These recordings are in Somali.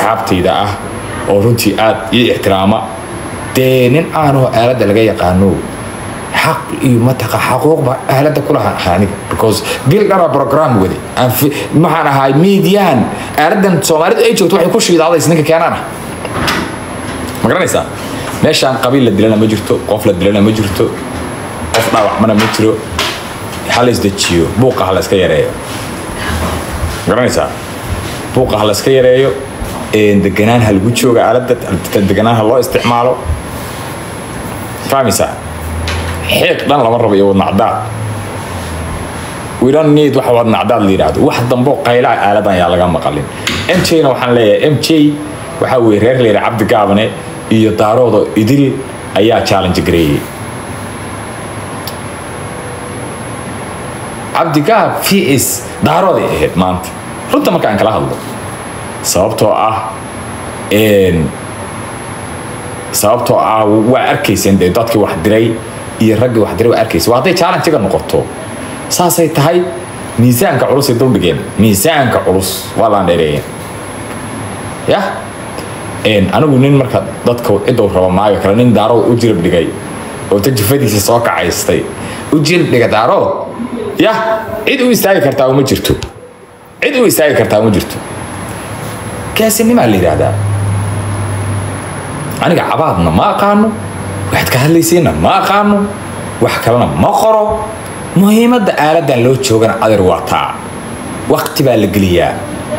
asxaabtayda ah oo runtii aad ii ixtiraama dee nin aanoo aaladda laga yaqaano xaq iyo mataqa xaquuqba aaladda ku laha aniga because bil dhara program wade Aan fi- maxaan ahay miidiyahan aaladan soomaalidu ay joogto waxay ku shiidaadays ninka keenaan ah ma garanaysaa meeshaan qabiil la dilana ma jirto qof la dilana ma jirto qof dhaawacmana ma jiro ha la isdejiyo buuqa ha la iska yareeyo ma garanaysaa buuqa ha la iska yareeyo een, deganaan ha lagu jooga aaladda deganaan ha loo isticmaalo fahmaysaa xiiq dhan lama rabo iyo wadnacdaad we don't need wax wadnacdaad la yidhaahdo wax dambo qaylaha aaladan ayaa laga maqalin m j na waxaan leeyahay m j waxaa weye reer leera cabdi gaabane iyo daarooda idil ayaa challenge gareeyey cabdigaab vs daarooday ahayd maanta runta marka aan kala hadlo sababtoo ah een, sababtoo ah waa arkayseen dee dadkii wax diray iyo raggii wax diray waa arkaysa waa hadday challenge-ga noqoto saasay tahay miisaanka culus ay duldhigeen miisaanka culus waa laan dheereeyeen yah Een, anigu nin marka dadka ciduu rabo maayo kale nin daarood u jirib dhigay oo ta jifadiisa soo kacaystay u jirib dhiga daarood yah cid u istaagi kartaa uma jirto cid u istaagi kartaa uma jirto kaasinimaa la yidhaahdaa aniga cabaadna ma aqaano waxaad ka hadlaysiina ma aqaano wax kalena ma qoro muhiimadda aaladan loo joogana adeer waa taa waqti baa la geliyaa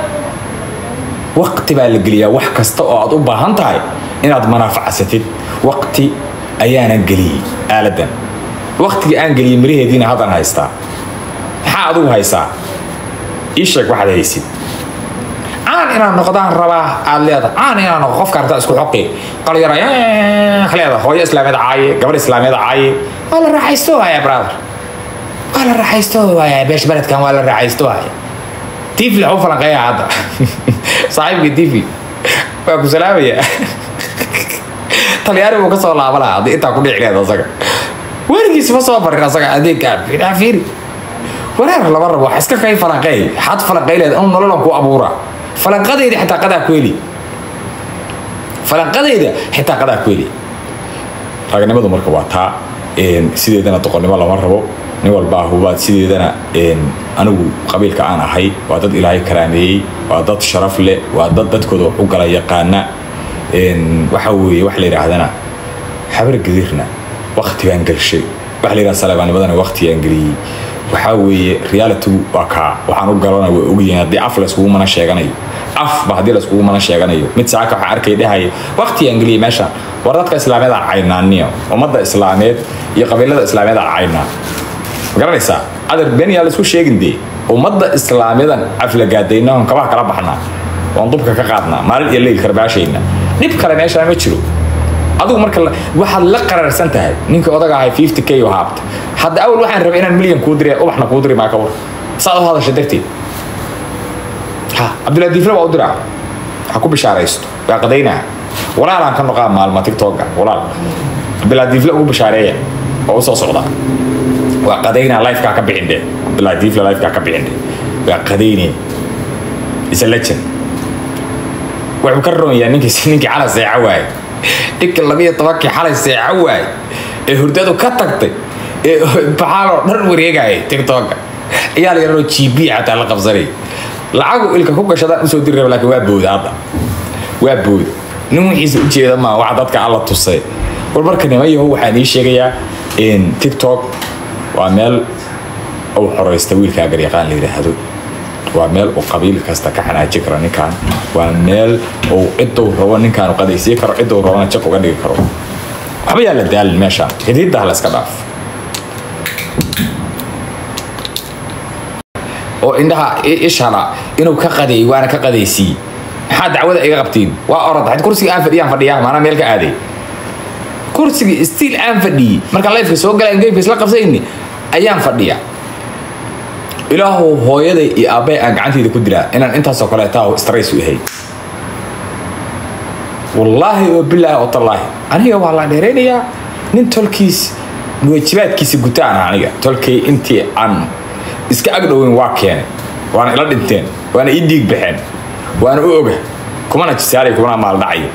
waqti baa la geliyaa wax kasta oo aad u baahan tahay inaad manaafacsatid waqti ayaanan geliyey aaladan waqtigii aan geliyey miraheediina haddaan haystaa maxaa adigu haysaa ii sheeg waxaad haysid caan inaan noqdaan rabaa aad leedahay caan inaan noqdo qofka artaa isku xoqi qalyara leeda hooyo islaameed caaye gabar islaameed caaye waa la raaxaysto waaya brother waa la raaxaysto waaya beesh beledkan waa la raaxaysto waaya tiifli waxu falanqeeya hadda saaxiibka tiifli waa ku salaamaya talyaani buu ka soo laaba lahaa haddii intaa ku dhici leed asaga weligiis ma soo barin asaga adeegkaan fiiraa fiiri wareer lama rabo wax iska kay falanqeey xad falanqeyleed anu nololan ku abuura falanqadayda xitaa qadaa ku heli falanqadayda xitaa qadaa ku heli ragnimadu marka waa taa een, sideedana doqonnimo lama rabo nin walbaa hubaad sideedana een, anigu qabiilka aan ahay waa dad ilaahay karaameeyey waa dad sharaf leh waa dad dadkooda wax u gala yaqaana een, waxa weeye wax la yidhaahdana habar gadirna waqti baan gelshay wax la yidhahda saleebaanimadana waqtigaan geliyey waxaa weeye realitygu waa kaa waxaan u galana way ogyihiin haddii af layskugu mana sheeganayo afba haddii layskugu mana sheeganayo mid saaka waxaa arkay dhahaya waqtigaan geliyey meeshaan war dadka islaameed aan caynaaniyo ummadda islaameed iyo qabiilada islaameed aan caynaa ma garanaysaa adeer been yaa laysku sheegin dee ummadda islaamiyadan caflagaadayna oon kabaha kala baxnaa oon dubka ka qaadnaa maalin iyo leyl karbaashayna dhib kale meeshaan ma jiro adigu marka la- waxaad la qararsan tahay ninkii odaga ahay 50 k oo haabta hadda awal waxaan rabay inaan milyan kuu diray ubaxna kuu diri maa ka war saad u hadasha darteed ha cabdullahi diifle baa u diraa ha ku bishaaraysto waa qadaynaa walaalaan ka noqaa maalma tiktoka walaal cabdullahi diifle ugu bishaareeya oo u soo socda waa qadaynaa lifekaa ka bixin dhe cabdullahi diifle lifekaa ka bixin dhe waa qadaynee is a legend wuxuu ka roon yahay ninkii ninkii xalay seeca waaye ninka labiyo tobankii xalay seeca waaye ee hurdadu ka tagtay ee baxaaloo dhan wareegaya tiktoka ayaa la yaroo g b xataa la qabsanay lacagu ilka ku gashadaan usoo diri raba laakiin waa booda hadda waa booda nin wixiisa ujeeda maa wax dadka alla tusay war marka niman yahow waxaan ii sheegayaa in tiktok waa meel uu xoraysta wiilkaa garyaqaan la yidhaahdo waa meel uu qabiil kasta ka xanaaji karo ninkan waa meel uu ciduu rabo ninkaan qadaysii karo ciduu rabona jaq uga dhigi karo waxba yaa la daalin meeshaan xidiidda la iska dhaaf oo indhaha i- ishana inuu ka qadeey waana ka qadaysii maxaa dacwada iga qabtiin waa orod had kursiga aan fadhiyaan fadhiyaa maanaa meel ka aaday kursiga stiil aan fadhiyey markaan lifeka soo galaan gameka isla qabsayni ayaan fadhiya ilaahu hooyaday iyo aabbay aan gacantayda ku dilaa inaan intaasoo kaleeta strays u ahay wallaahi oo bilaahi oo tallaahi aniga waa la dheeraynayaa nin tolkiis waajibaadkiisa gutaan ah aniga tolkay intii aan iska agdhoweyn waa keenay waana ila dhinteen waana ii dhiig baxeen waana u oga kumana jisaalayo kumana maaldhacayo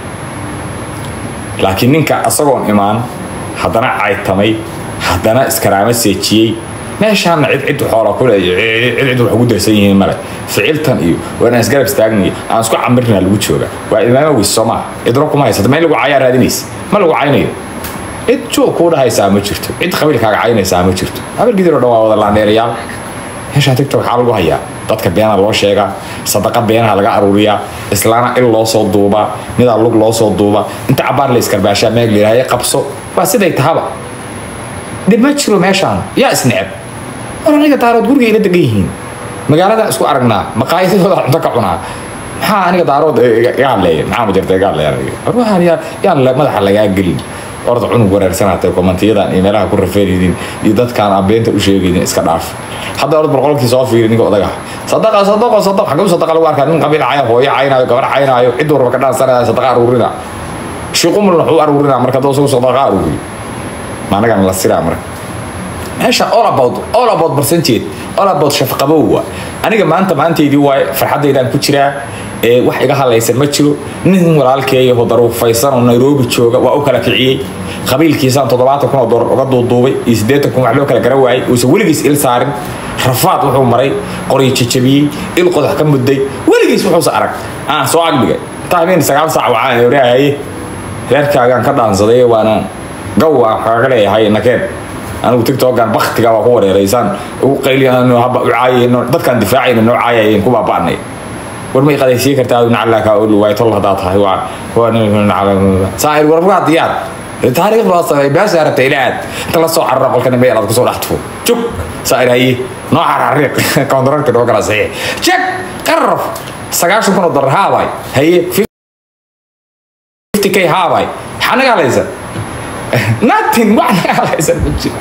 laakiin ninka asagoon imaan haddana caytamay haddana iskaraamo seejiyey meeshaana cid cid xoola ku leeyo cid cid wax ugu darsan yihiin male ficiltan iyo waan isgarab istaagnayo aan isku camirna lagu jooga waa imaamo weys soo maaha cidro kuma haysata ma in lagu cayaa raadinaysa ma lagu caynayo cid joog kuu dhahaysaa ma jirto cid qabiilkaaga caynaysaa ma jirto habargidir oo dhan waa wada laandheerayaal meeshaan tigtok waxaa lagu hayaa dadka beenaa loo sheegaa sadaqa beenaha laga aruuriyaa islaana il loo soo duubaa midaa lug loo soo duubaa inta cabaar la iskarbaashaa meeg layidhahda qabso waa siday tahaba dhib ma jiro meeshaan yaa isneceb war aniga daarood guriga ila degan yihiin magaalada isku aragnaa maqaayadooda cunto ka cunaa maxaa aniga daarood iga hadleeya maxaa ma jirta iga hadleeya war waxaan yaa yaan madaxa lagaa gelin orda cunug wareersanaatay komantiyadan iyo meelaha ku rafeynaydiin iyo dadkaan aan beenta u sheegaynin iska dhaaf hadda orad boqolkii soo fiiri ninka odaga sadaqa sadaqo sadaq xaguu sadaqa lagu arkaa nin qabiil caya hooyo caynaayo gabar caynaayo cid warba ka dhaansanaya sadaqa aruurina shiiqumul wuxuu aruurina marka doo isagu sadaqa aruuriyo ma anagan la siraa marka meesha all about all about percentage all about shafqabowa aniga maanta maantaydii waaye farxadaydaan ku jiraa ee wax iga halaysan ma jiro nin walaalkeeya oo daruufaysan oo nairobi jooga waa u kala kiciyey qabiilkiisaan toddobaatan kun oo doolar uga duuduubay iyo siddeetan kun wax loo kala garan waayey uusan weligiis il saarin rafaad wuxuu maray qoryo jajabiyey il qodax ka mudday weligiis wuxuusa arag aan soo agdhigay intaa habeen sagaal saac wacaan oraahaye reerkaagaan ka dhaansaday waana gaw aan kaaga leeyahay nakeen anigu tigtogan baktiga waa ku wareeraysaan ugu qayliyano haba u caayayno dadkaan difaacayna noo caayayeen ku baaba'nay war may qadaysiin kartaa nacalaka oo luwaay tol hadaa tahay waa waa saa'ir warbugaa diyaar taariikh baa samay baasha aragtay ilaad inta la soo carara qolka nimay aad kusoo dhaxtufo jug saa'ir haye noo carariiq kontrakti noo kala saxiix jag qarraf sagaashan kun oo dollar haabay haye fifty k haabay maxaa naga halaysa nothing wax naga halaysan ma jiro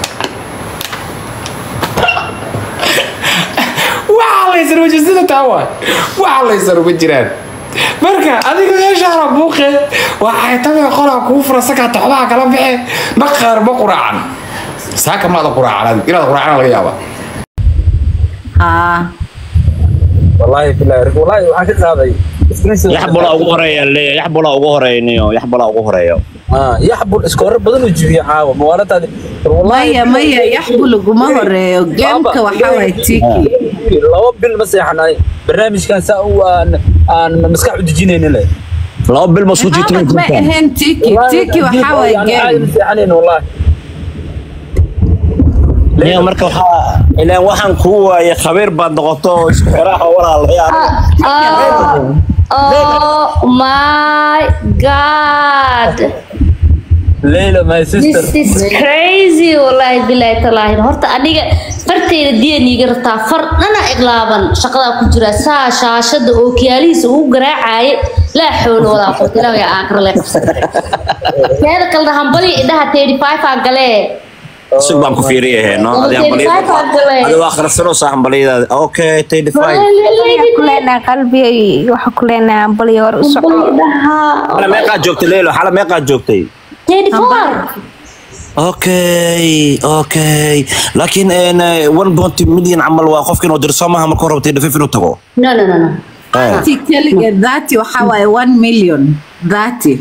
waxalaysan ma jiro sida taa waay waxalaysan uma jiraan marka adiga meeshaana buuqe waa caytamee qolaa kuu fura sakaa toxbaha kala baxe ma qaar ma quraacan saaka maada quraacan adig inaad quraacana laga yaaba haa والله بالله والله waxaan ka qaaday yaxbula ugu horeeya leeya yaxbula ugu horeeyniyo yaxbula ugu horeeyo ah yaxbul iskoor badan u jibiya caawa mawaaladaadi maya maya yaxbu laguma horeeyo geemka waxaa waay tiki laba bil ma seexanay barnaamijkan saa u aan aan maskax u dejinayna le laba bil ma soo jiitay Maxamed ma ahayn tiki tiki waxaa waay geem seexanayn wallahi niyo marka waxaa ilaan waxaan kuu waayay khabiir baad noqoto oo isku xiraha walaalayaal Oh my god. Leila my sister This is crazy wallahi billahi talaahi horta aniga farteeda diyan iga rabtaa far dhana iglaaban shaqada ku jira saa shaashada oo kiyaalihiisa ugu garaacay laa xoolo wadaa qofta ilaahay aan kala qabsan teeda kale hambali indhaha 35 aan galee sug baan ku fiiriyahay no adi adi waa akhrisanoo saa hambaliyadaada okay thirty five kuleenaa qalbiga waxa kuleenaa ambaliyo hor u soco xala meeqaad joogtay leelo xala meeqaad joogtay okay okay laakiin one point million camal waa qofka inuu dirso maaha marka hore thirty five inuu tago no no no no Ati keligeed dhati waxaa waaye one million dhati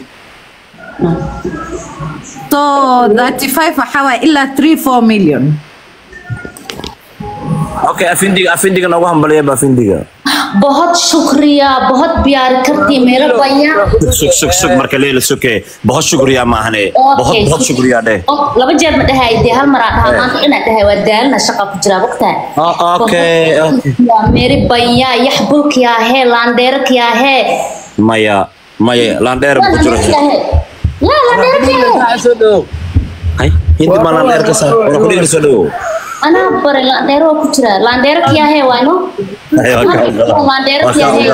so dhati five waxaa waaye ilaa three four million okay afindiga afindiga noogu hambaliya ba afindiga बहुत शुक्रिया बहुत प्यार करती मेरा भैया sug sug sug marka leelo suke बहुत शुक्रिया maahane बहुत बहुत शुक्रिया dheh laba jeer ma dhahay dee hal mar aa dhahaa maanta inaad dhahay waa daalina shaqa ku jiraa waqtaa okay okay मेरे भैया यह बुल क्या है लांडेर क्या है maya maya landheer ku jiro لا लांडेर क्या है soo dhow ay hindi ma landheer ka saa wala ku dhigir soo dhawo أنا पर लांडेर वो कुछ रहा लांडेर क्या है वानो लांडेर क्या है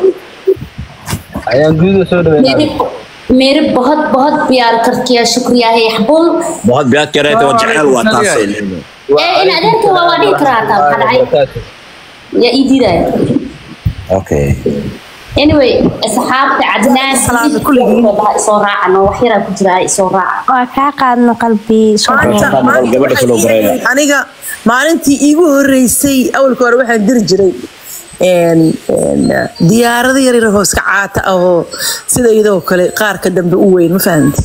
ayaan guud soo dhaweynaa मेरे मेरे बहुत बहुत प्यार करती है शुक्रिया है यहबुल बहुत biyaad ka reetay waa jecel waa taas ए इन अदर के वाला नहीं करा था हदाई या इधी रहा okay anyway asxaabta cadnaan Salaam kulligiin. soo raacano wax yaraa ku jira soo raaca waa kaa qaadno qalbi soo dhaweyn. gabadha kaloo gareeya aniga maalintii iigu horeysay awalka hore waxaan diri jiray een een diyaarado yar yar oo iska caata ah oo sida iyadoo kale qaarka dambe u weyn ma fahamti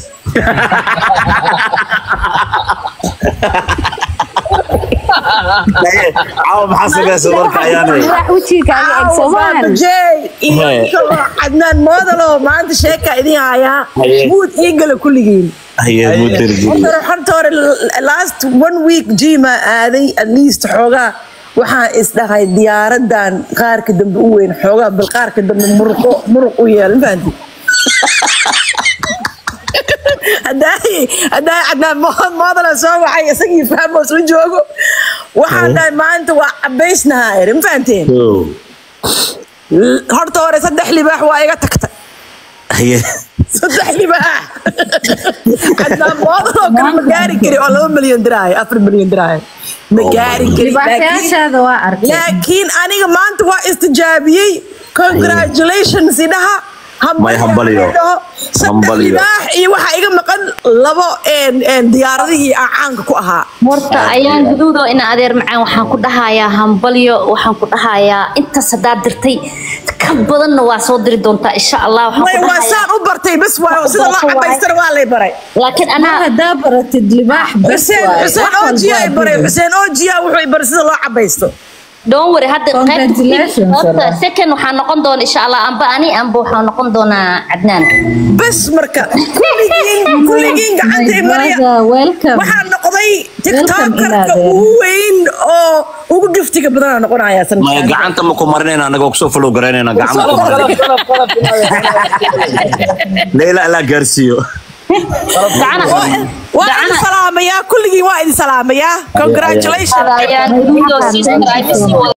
caawa maxaa samaysa marka ayaanay wax wejigaaga eg soomaan jey iyo Hee. kaloo cadnaan moodalo maanta sheeka idin hayaa Haye. muud ii gala kulligiin haye mudirgi horta horta hore last one week jima aaday at least xoogaa waxaan isdhahay diyaaradan qaarka dambe u weyn xoogaa bal qaarka dambe muruqo muruq u yeel ma fahanti haddaay haddaay cadnaan mo- moodala soo waxay isagii fahmoos la joogo waxaan dhahay maanta waa cabaysnahaa eri ma fahanteen horta hore saddex libaax waa iga tagtay haye saddex libaax cadnaan moodaloo kale ma gaari kari oo laba milyan diraayo afar milyan diraayo ma gaari kari laakiin- libaaxyaashaada waa arkay laakiin aniga maanta waa istijaabiyey congratulations idhaha May hambaliyo. saddex Hambaliyo. libaax iyo waxaa iga maqan labo een, een, diyaaradihii aan caanka ku ahaa horta ayaan guduudo ina adeer macaan waxaan ku dhahayaa hambalyo waxaan ku dhahayaa intaas haddaad dirtay ka badanna waa soo diri doontaa insha allah waxaan may ku waa dhahayaa saan u bartay bas waa sida loo cabaystana waa lay baray laakiin ma anaa haddaa baratid libaax bas xuseen waaye. xuseen Wax ojiya ay walba baray waa xuseen ojiya wuxuu i baray sida loo cabaysto don't worry hadda Congratulations, qaybta Allah. second waxaa noqon doona insha allah amba ani amba waxaa noqon doonaa cadnaan bas marka kulligiin kulligiin gacanta i My marya brother, welcome. waxaa noqday Welcome, tiktokarka Ilaadeen. ugu weyn oo ugu giftiga badanaa noqonaya maya sanadkan gacanta ma ku marinayna anagoo kusoo follow garaynayna gacanta ku marinayna qalab qalab qalab leila ilaa gaarsiiyo gacana waa idin gacana salaamayaa kulligiin waa idin salaamayaa congratulations ayaan guduudo sister ay sii wada